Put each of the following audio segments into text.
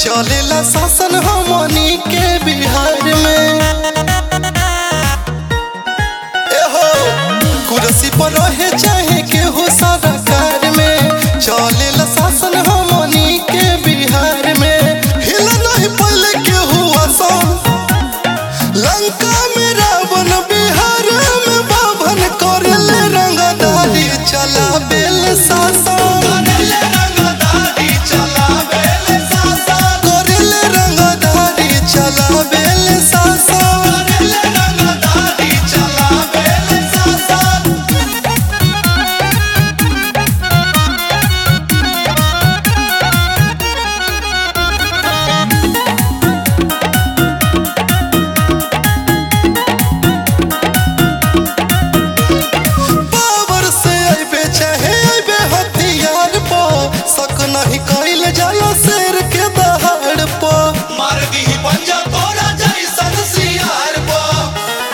चलेला शासन हमनी के बिहार में एहो कुर्सी पर रहे चाहे केहू सरकार में चलेला शासन हमनी के बिहार में हिल नहीं पहले केहू आसान लंका में रावण बिहार में बाभन करले रंगदारी चला बेल शासन करले रंगदारी चला बेल शासन करले रंगदारी चला बेल शासन करले रंगदारी चला बेल शासन पावर से अइबे चाहे अइबे हथियार पर शक नहीं कइल जाला शेर के दहाड़ पर मार दी पंजा तोरा जैसन सियार पर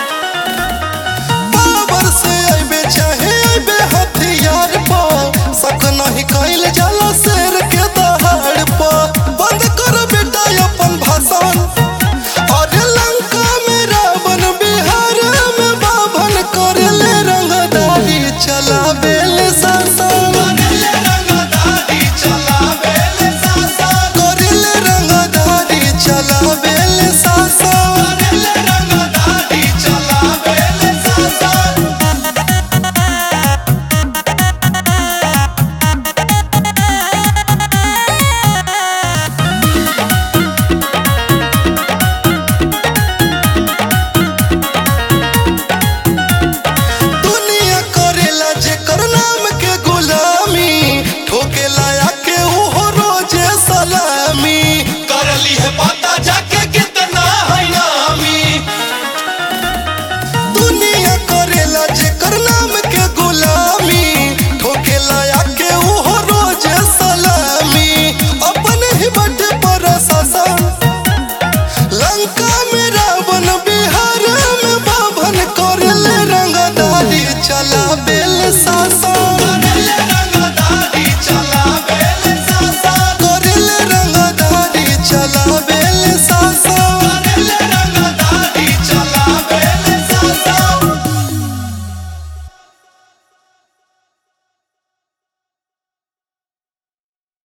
पावर से अइबे चाहे अइबे हथियार पर शक नहीं कइल जाला शेर के दहाड़ पर बंद कर बेटा अपन भाषण अरे लंका में रावण बिहार में बाभन करले रंगदारी चला बेल शासन करले रंगदारी चला बेल शासन करले रंगदारी चला